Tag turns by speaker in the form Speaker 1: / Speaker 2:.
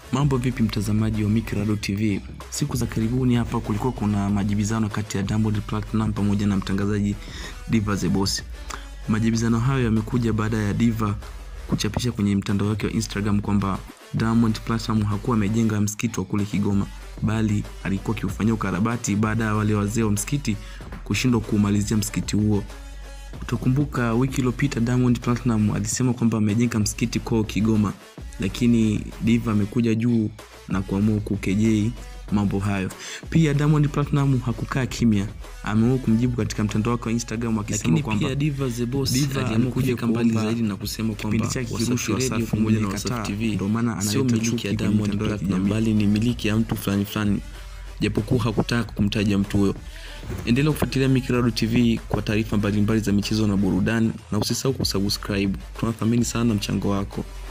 Speaker 1: Mambo vipi mtazamaji wa Mikirado TV? Siku za karibuni hapa kulikuwa kuna majibizano kati ya Diamond Platinum pamoja na mtangazaji Diva the Boss. Majibizano hayo yamekuja baada ya Diva kuchapisha kwenye mtandao wake wa Instagram kwamba Diamond Platinum hakuwa amejenga msikiti wa kule Kigoma bali alikuwa akiufanyia ukarabati baada ya wale wazee wa msikiti kushindwa kuumalizia msikiti huo. Utakumbuka wiki iliyopita Diamond Platinum alisema kwamba amejenga msikiti kwao Kigoma, lakini Diva amekuja juu na kuamua kukejei mambo hayo. Pia Diamond Platinum hakukaa kimya, ameamua kumjibu katika mtandao wake wa Instagram akisema
Speaker 2: Lakini
Speaker 1: kwamba
Speaker 2: pia Diva the Boss
Speaker 1: Diva
Speaker 2: aliamua
Speaker 1: amekuja
Speaker 2: kufika mbali
Speaker 1: kuomba
Speaker 2: zaidi na kusema
Speaker 1: kipindi
Speaker 2: kwamba
Speaker 1: chake
Speaker 2: Wasafi
Speaker 1: kirushwe
Speaker 2: Radio
Speaker 1: Wasafi
Speaker 2: pamoja na
Speaker 1: imekataa,
Speaker 2: Wasafi TV
Speaker 1: ndio maana
Speaker 2: sio
Speaker 1: analeta
Speaker 2: miliki
Speaker 1: chuki
Speaker 2: ya
Speaker 1: kwenye
Speaker 2: Diamond
Speaker 1: mitandao ya
Speaker 2: Platinum
Speaker 1: kijamii.
Speaker 2: bali ni miliki ya mtu fulani fulani, japokuwa hakutaka kumtaja mtu huyo. Endelea kufuatilia Mikirado TV kwa taarifa mbalimbali za michezo na burudani, na usisahau kusubscribe. Tunathamini sana mchango wako.